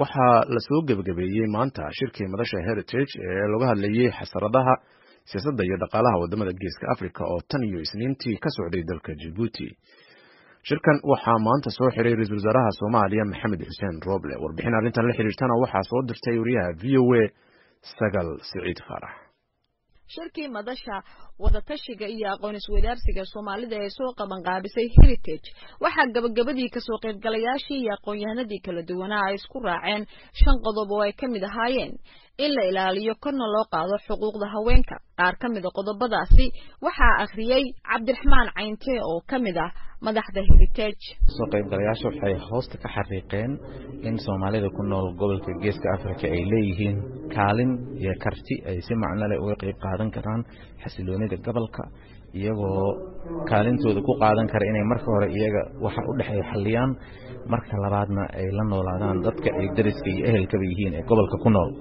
waxaa lasoo gebagabeeyey maanta shirkii madasha heritage ee laga hadlayey xasaradaha siyaasadda iyo dhaqaalaha wadamada geeska africa oo tan iyo isniintii ka socday dalka jibuuti shirkan waxaa maanta soo xiray ra-iisul wasaaraha soomaaliya maxamed xuseen roble warbixin arrintan la xiriirtana waxaa soo dirtay wariyaha v o a sagal siciid faarax shirkii madasha wadatashiga iyo aqoon isweydaarsiga soomaalida ee soo qabanqaabisay heritage waxaa gabagabadii kasoo qaybgalayaashii iyo aqoon-yahanadii kala duwanaa ay isku raaceen shan qodob oo ay ka mid ahaayeen in la ilaaliyo korna loo qaado xuquuqda haweenka qaar ka mid a qodobadaasi waxaa akhriyey cabdiraxmaan caynte oo ka mid ah madaxda heritage soo qaybgalayaasha waxay hoosta ka xariiqeen in soomaalida ku nool gobolka geeska africa ay leeyihiin kaalin iyo karti ay si macno leh uga qayb qaadan karaan xasiloonida gobolka iyagoo kaalintooda ku qaadan kara inay marka hore iyaga waxa u dhexeeya xalliyaan marka labaadna ay la noolaadaan dadka ay dariska iyo ehelkaba yihiin ee gobolka ku nool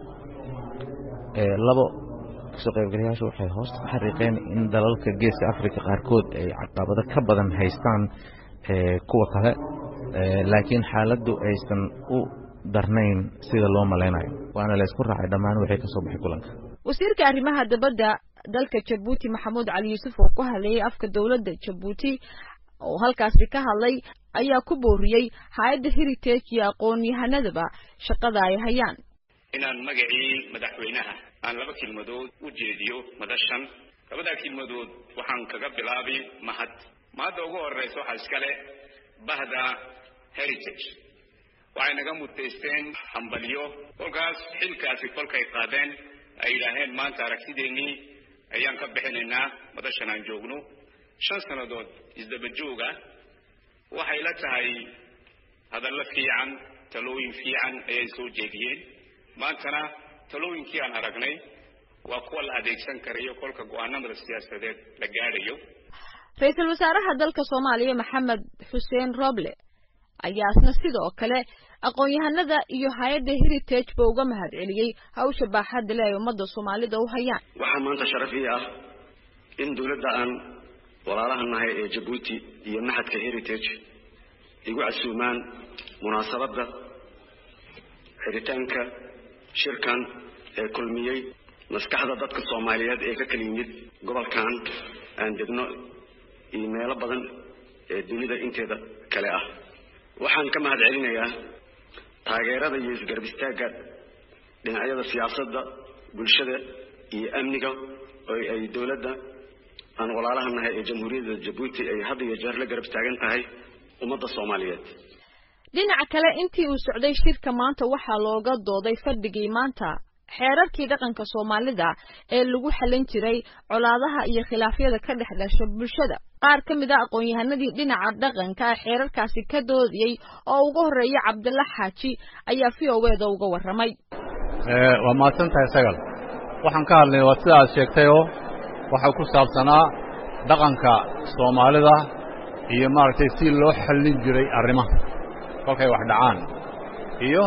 labo kasoo qaybgalayaashu waxay hoosta ka xariiqeen in dalalka geeska africa qaarkood ay caqabado ka badan haystaan kuwa kale laakiin xaaladdu aysan u darnayn sida loo malaynayo waana laysku raacay dhammaan waxay ka soo baxay kulanka wasiirka arrimaha dabadda dalka jabuuti maxamuud cali yuusuf oo ku hadlayay afka dowladda jabuuti oo halkaasi ka hadlay ayaa ku booriyey hay-adda heritage iyo aqoon-yahanadaba shaqada ay hayaan inaan magacii madaxweynaha aan laba kelmadood u jeediyo madashan labadaa kelmadood waxaan kaga bilaabi mahad mahadda ugu horeysa waxaa iskale bahda heritage waxay naga mutaysteen hambalyo kolkaas xilkaasi kolkay qaadeen ay yidhaaheen maanta aragtideennii ayaan ka bixinaynaa madashan aan joogno shan sannadood isdaba jooga waxay la tahay hadallo fiican talooyin fiican ayay soo jeediyeen maantana talooyinkii aan aragnay waa kuwa la adeegsan karayo kolka go-aanamada siyaasadeed la gaadhayo ra-iisul wasaaraha dalka soomaaliya maxamed xuseen roble ayaa isna sidoo kale aqoon-yahanada iyo hay-adda heritage ba uga mahad celiyey hawsha baaxadda le ay ummadda soomaalida u hayaan waxaa maanta sharaf ii ah in dowladda aan walaalaha nahay ee jabuuti iyo maxadka heritage igu casuumaan munaasabadda xiritaanka shirkan ee kulmiyey maskaxda dadka soomaaliyeed ee ka kala yimid gobolkan aan degno iyo meelo badan ee dunida inteeda kale ah waxaan ka mahad celinayaa taageerada iyo isgarab istaagga dhinacyada siyaasadda bulshada iyo amniga oo ay dowladda aan walaalaha nahay ee jamhuuriyadda jabuuti ay had iyo jeer la garab taagan tahay ummadda soomaaliyeed dhinaca kale intii uu socday shirka maanta waxaa looga dooday fadhigii maanta xeerarkii dhaqanka soomaalida ee lagu xallin jiray colaadaha iyo khilaafyada ka dhex dhasha bulshada qaar ka mid a aqoon-yahanadii dhinaca dhaqanka xeerarkaasi ka doodayey oo ugu horreeya cabdilla xaaji ayaa v o eda uga warramay waa mahadsan tahay sagal waxaan ka hadlay waa sida aad sheegtayoo waxaa ku saabsanaa dhaqanka soomaalida iyo maaragtay si loo xallin jiray arrimaha kolkay wax dhacaan iyo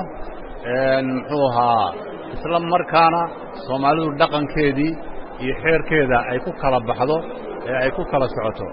muxuu ahaa isla markaana soomaalidu dhaqankeedii iyo xeerkeeda ay ku kala baxdo ee ay ku kala socoto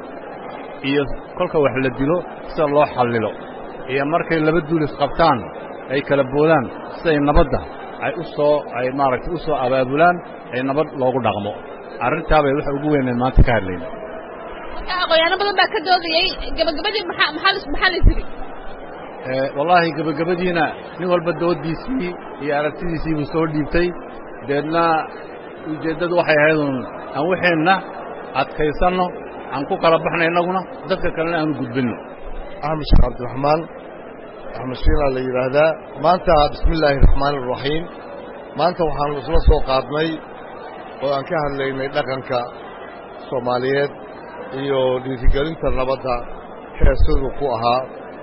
iyo kolka wax la dilo sida loo xallilo iyo markay laba duulis qabtaan ay kala boodaan siday nabadda ay u soo ay maaragtay u soo abaabulaan ee nabad loogu dhaqmo arrintaabay waxa ugu weyneen maanta ka hadlayna aqoonyaano badan baa ka doodayey gabagabadii maxaa maxaa la yidhi wallaahi gebagabadiina nin walba dooddiisii iyo aragtidiisii buu soo dhiibtay deedna ujeeddadu waxay ahayd uun aan waxeenna adkaysanno aan ku kala baxna innaguna dadka kalena aanu gudbinno axmed sheekh cabdiraxmaan axmed shiilaa la yidhaahdaa maanta bismi illaahi raxmaani iraxiim maanta waxaanu isla soo qaadnay oo aan ka hadlaynay dhaqanka soomaaliyeed iyo dhiirigelinta nabadda heesadu ku ahaa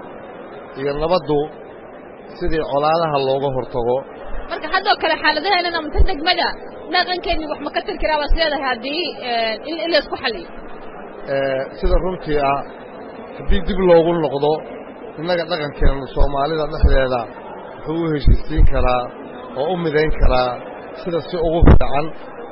iyo nabaddu sidii colaadaha looga hortago marka haddoo kale xaaladaheenan amta degmada dhaqankeedni wax ma ka tir karaa baad leedahay haddii in laysku xaliyo sida runtii ah haddii dib loogu noqdo innaga dhaqankeennu soomaalida dhexdeeda wuxuu u heshiisiin karaa oo u midayn karaa sida si ugu fiican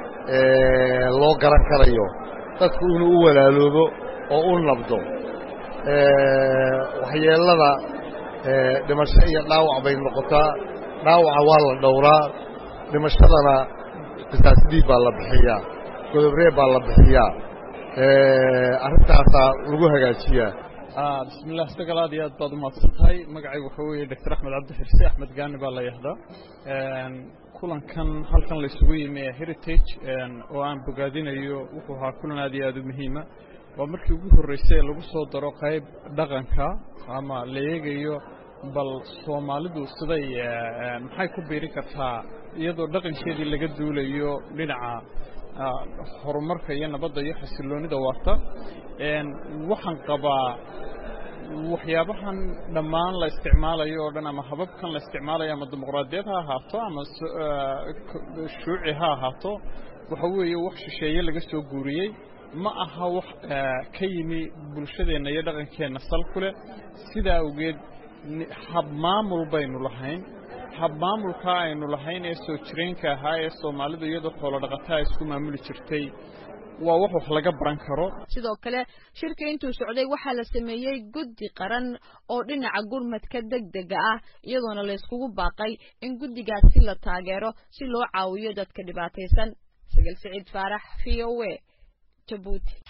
loo garan karayo dadku inuu u walaaloobo oo u nabdo waxyeellada dhimasho iyo dhaawac bay noqotaa dhaawaca waa la dhowraa dhimashadana qisaasdiib baa la bixiyaa godobree baa la bixiyaa arrintaasaa lagu hagaajiyaa bismillah sagal aad iyo aad baad umahadsan tahay magacaygu waxaa weeye doctor axmed cabdi xirse axmed gaani baa la yahdaa kulankan halkan la isugu yimi ee heritage oo aan bogaadinayo wuxuu ahaa kulan aad iyo aad u muhiima waa markii ugu horreysay ee lagu soo daro qayb dhaqanka ama la eegayo bal soomaalidu siday maxay ku biiri kartaa iyadoo dhaqankeedii laga duulayo dhinaca horumarka iyo nabadda iyo xasiloonida waarta waxaan qabaa waxyaabahan dhammaan la isticmaalayo oo dhan ama hababkan la isticmaalayo ama dimuqraadiyad ha ahaato ama shuuci ha ahaato waxa weeye wax shisheeye laga soo guuriyey ma aha wax ka yimi bulshadeenna iyo dhaqankeenna sal ku leh sidaa awgeed habmaamul baynu lahayn habmaamulkaa aynu lahayn ee soo jireenka ahaa ee soomaalidu iyadoo xoolo dhaqataa isku maamuli jirtay waa wax wax laga baran karo sidoo kale shirka intuu socday waxaa la sameeyey guddi qaran oo dhinaca gurmadka degdega ah iyadoona la yskugu baaqay in guddigaasi la taageero si loo caawiyo dadka dhibaataysan sagal siciid faarax v o a jabuuti